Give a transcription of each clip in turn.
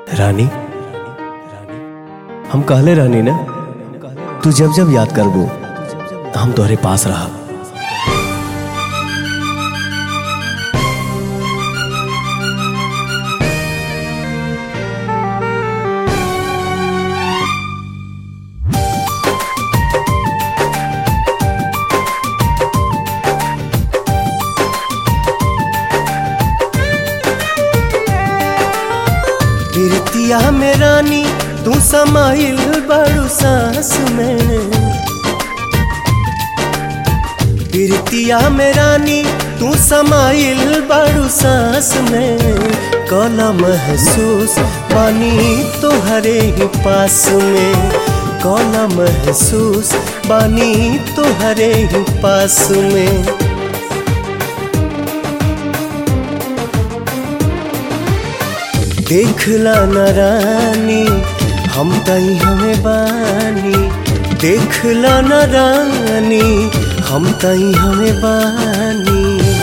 रानी हम कहले रहनी ना तू जब जब याद करबो हम तोहरे पास रहब गिरतिया में रानी तू समाइल बड़ू सांस में गिरतिया में रानी तू समाइल बड़ू सांस में कला महसूस पानी तोहरे ही पास में कला महसूस बानी तोहरे ही पास में देखला न रानी हम तई हमें बानी देखला न रानी हम तई हमें बानी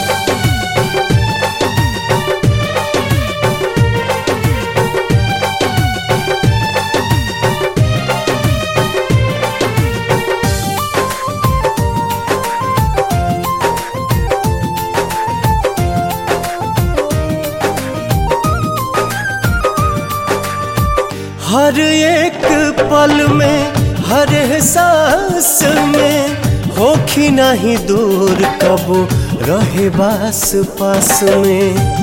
हर एक पल में हर एहसास में होखी नहीं दूर कबो रहे बास पास में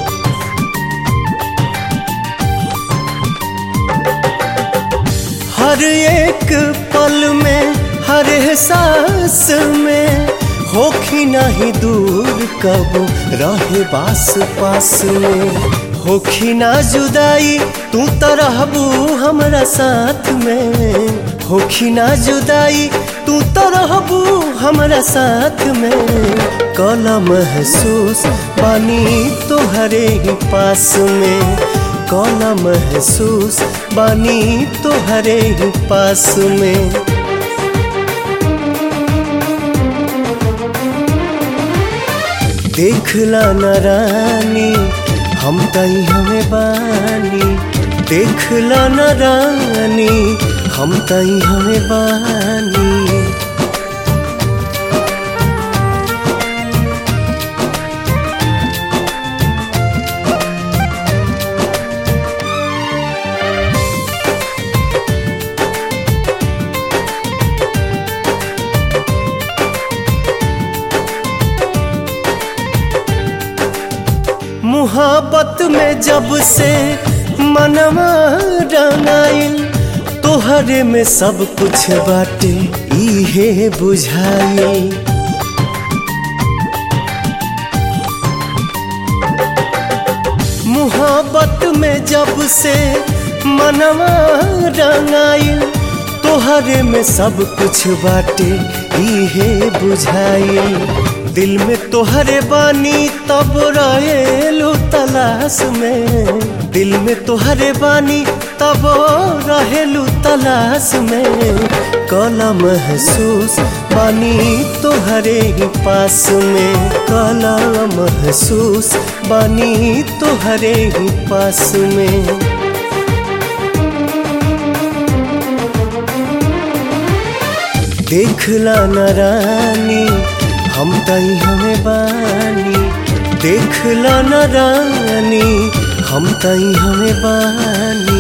हर एक पल में हर एहसास में होखी नहीं दूर कबो रहे बास पास में होखी ना जुदाई तू तो रहबू हमरा साथ में होखी ना जुदाई तू तो रहबू हमरा साथ में कला महसूस पानी तोहरे ही पास में कला महसूस बानी तोहरे ही पास में देखला न रानी हम तई हमें बानी देखला न रानी हम तई हमें बानी मुहाबत में जब से मनवा रंगाइल तोहरे में सब कुछ बाटे इहे बुझाइल मुहाबत में जब से मनवा रंगाइल तोहरे में सब कुछ बाटे इहे बुझाइल दिल में तोहरे बानी तब रहेलू तलाश में दिल में तोहरे बानी तब रहेलू तलाश में कला महसूस बानी तोहरे ही पास में कला महसूस बानी तोहरे ही पास में देखला न रानी हम तई हमें बानी देखला न रानी हम तई हमें बानी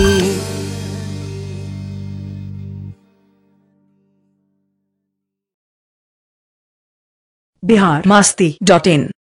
बिहार मास्ती डॉट इन